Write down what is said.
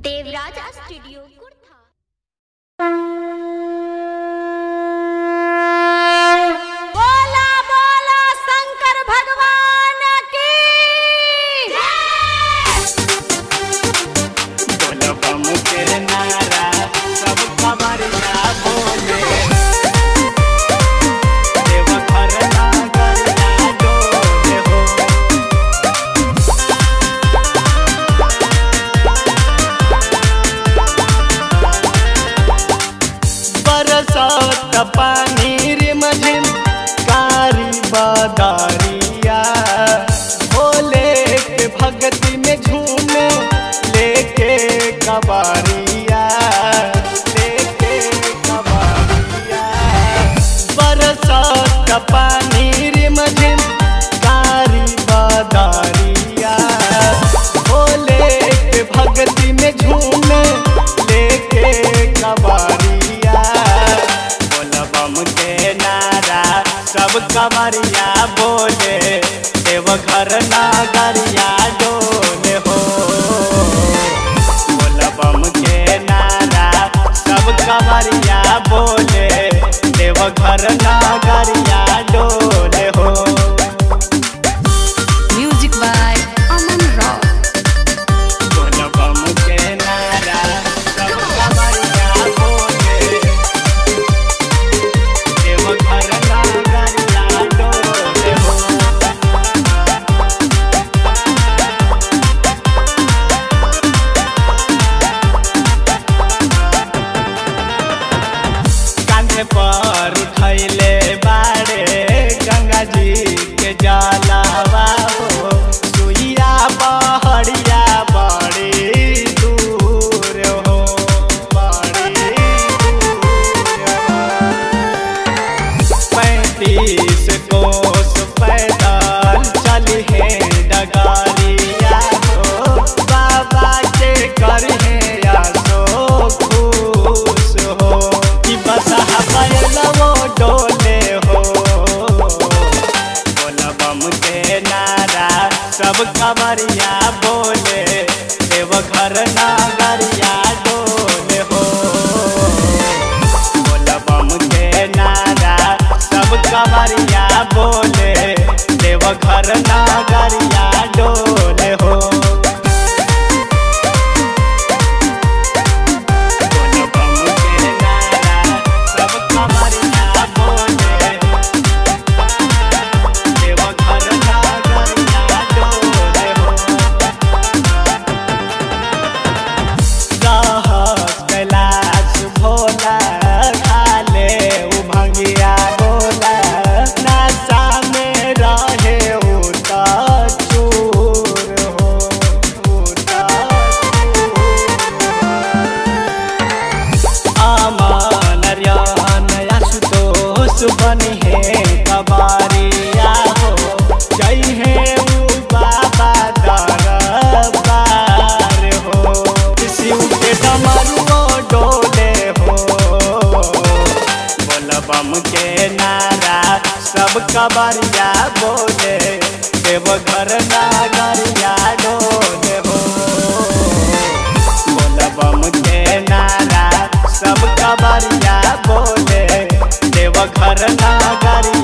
Devraj studio Kurtha बोला बोला शंकर भगवान की बोलबम के नारा सब खबरिया बोले देवघर नागरिया डोले हो बरसात पानी रिमझिम कारी बदारिया भोले के भक्ति में झूमे लेके कबारिया लेके कबारिया बरसात पानी रिमझिम कारी बदारिया भोले के भक्ति में झूमे लेके कबारिया बोलबम के नारा सब कमरिया बोले देवघर नागरिया डोले हो बोलबम के नारा सब कमरिया बोले देवघर नागरिया डोले हो म्यूजिक बाय अमन रॉक बोलबम के नारा सब कमरिया बोले देवघर नागरिया डोले हो कांधे पर उठैले बाड़े गंगा जी के जलावा हो सुइया पहड़िया बड़ी दूर हो बड़ी दूर हो पैंतीस कोस पैदल चली है डगारिया हो बाबा के कर है आसो खुश हो कि बसहा पैलवो डोले हो बोलबम के नारा सब कमरिया बोले देवघर नागरिया डोले हो बोलबम के नारा सब कमरिया बोले देवघर नागरिया डोले हो बोलबम के नारा सब कमरिया बोले देवघर नागरिया डोले हो रहस कैलाश भोला खाले उ भंगिया बोला नशा में रहे उ त चूर हो उ त चूर अमन रियान आशुतोष बनी है कबारिया हो जय है उ बाबा दरबार हो शिव के डमरुओ डोले हो बोलबम के नारा सब कबरिया बोले देवघर नागरिया डोले हो बोलबम के नारा सब कबरिया बोले देवघर नागरिया